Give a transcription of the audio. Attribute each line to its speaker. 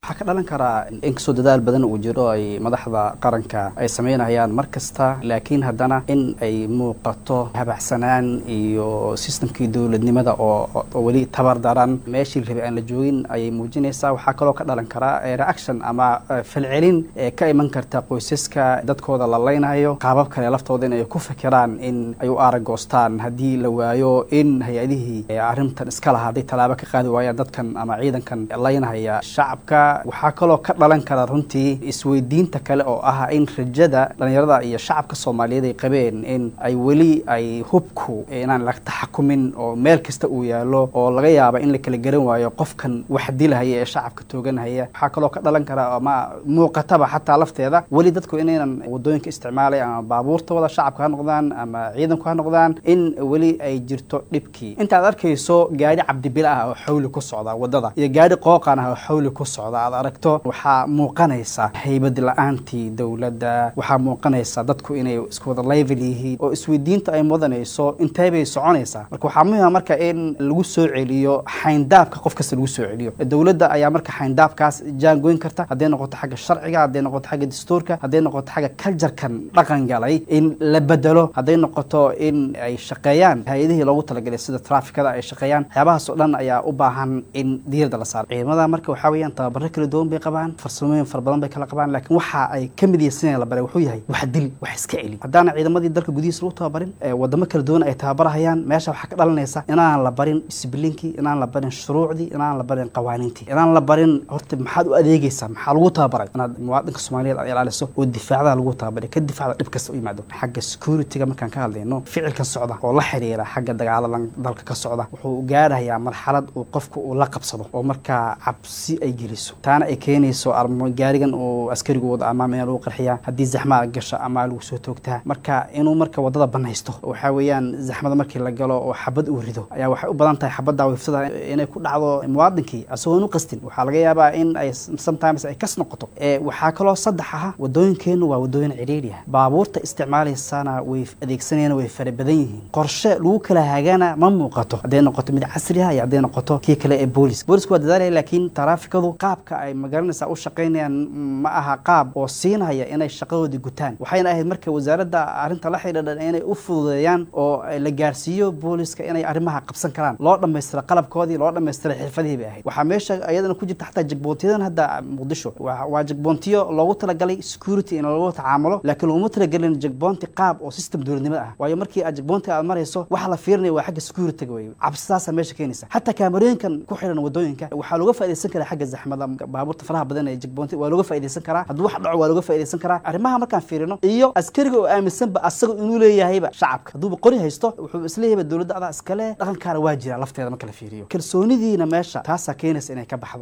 Speaker 1: waxaa ka dhalan karaa inkastoo dadaal badan uu jiro ay madaxda qaranka ay sameynayaan mar kasta laakiin haddana in ay muuqato habacsanaan iyo sistamkii dowladnimada oo weli tabar daran meeshii rabi aan la joogin ayay muujinaysaa waxaa kaloo ka dhalan karaa reaction ama falcelin ee ka iman karta qoysaska dadkooda la leynayo qaabab kale laftooda in ay ku fikiraan in ay u aragoostaan haddii la waayo in hay-adihii arrintan iska lahaa hadday tallaabo ka qaadi waayaan dadkan ama ciidankan leynahaya shacabka waxaa kaloo ka dhalan kara runtii isweydiinta kale oo ah in rajada dhalinyarada iyo shacabka soomaaliyeed ay qabeen in ay weli ay hubku inaan la taxakumin oo meel kasta uu yaalo oo laga yaaba in la kala garan waayo qofkan wax dilahaya ee shacabka tooganhaya waxaa kaloo ka dhalan kara ama muuqataba xataa lafteeda weli dadku inaynan wadooyinka isticmaalay ama baabuurta wada shacabka ha noqdaan ama ciidanku ha noqdaan in weli ay jirto dhibkii intaad arkayso gaari cabdibila ah oo xawli ku socda wadada iyo gaari qooqan ah oo xawli ku socda aad aragto waxaa muuqanaysa haybad la-aantii dowladda waxaa muuqanaysa dadku inay isku wada level yihiin oo isweydiinta ay mudanayso intee bay soconaysaa marka waxaa muhima marka in lagu soo celiyo xayndaabka qof kasta lagu soo celiyo dowladda ayaa marka xayndaabkaas jaangoyn karta hadday noqoto xagga sharciga hadday noqoto xagga dastuurka hadday noqoto xagga culturekan dhaqan galay in la bedelo hadday noqoto in ay shaqeeyaan hay-adihii loogu talagalay sida trafikada ay shaqeeyaan waxyaabahaas oo dhan ayaa u baahan in diirada la saaro ciidamada marka waxaa weeyaan tababaro kala duwan bay qabaan farsamooyin fara badan bay kala qabaan laakiin waxa ay ka mid yihiin la baray wuxuu yahay wax dil wax iska celi haddaana ciidamadii dalka gudihiisa lagu tababarin wadamo kala duwan ay tababarahayaan meesha waxaa ka dhalanaysa inaan la barin disblinkii inaan la barin shuruucdii inaan la barin qawaaniintii inaan la barin horta maxaad u adeegaysaa maxaa lagu tababaray inaad muwaadinka soomaaliyeed aad ilaaliso oo difaacdaa lagu tababaray ka difaacda dhib kasta u yimaado xagga securityga markaan ka hadlayno ficilkan socda oo la xiriira xagga dagaaladan dalka ka socda wuxuu gaarayaa marxalad uu qofku uu la qabsado oo markaa cabsi ay geliso taana ay keenayso gaarigan uu askarigu wado ama meel lagu qarxiyaa haddii zaxmaa gasho ama lagu soo toogtaa marka inuu marka wadada banaysto waxaa weeyaan zaxmada markii la galo oo xabad uu rido ayaa waxay u badan tahay xabadda wifsada inay ku dhacdo muwaadinkii asagoon u qastin waxaa laga yaabaa in ay sometimes ay kas noqoto waxaa kaloo saddex aha wadooyinkeennu waa wadooyin cidhiidhi ah baabuurta isticmaalaysana way adeegsanayana way fara badan yihiin qorshe lagu kala hagana ma muuqato hadday noqoto mid casri ah iyo hadday noqoto kii kale ee boolis boolisku waa dadaalaya laakiin taraafikadu qaabka ay magaranaysaa u shaqaynayaan ma aha qaab oo siinaya inay shaqadoodii gutaan waxayna ahayd marka wasaaradda arrinta la xidhiidhan inay u fududeeyaan oo la gaarsiiyo booliska inay arrimaha qabsan karaan loo dhammaystira qalabkoodii loo dhammaystira xirfadihii bay ahayd waxaa meesha iyadana ku jirta xataa jagboontiyadan hadda muqdisho waa jagboontiyo loogu talagalay security in lagu tacaamulo laakiin laguma talagelin jagboonti qaab oo system dowladnimada ah waayo markii aad jagboonti aad marayso waxa la fiirinaya waa xagga securityga wey cabsidaasa meesha keenaysa xataa kaamarooyinkan ku xiran wadooyinka waxaa looga faaidaysan karaa xagga zaxmada baabuurta faraha badan ee jagboonti waa looga faaidaysan karaa hadduu wax dhaco waa looga faaidaysan karaa arrimaha markaan fiirino iyo askariga oo aaminsanba asaga inuu leeyahayba shacabka hadduuba qori haysto wuxuu isleeyahayba dowladda adaa iskale dhaqankaana waa jira lafteeda marka la fiiriyo kalsoonidiina meesha taasaa keenaysa inay ka baxdo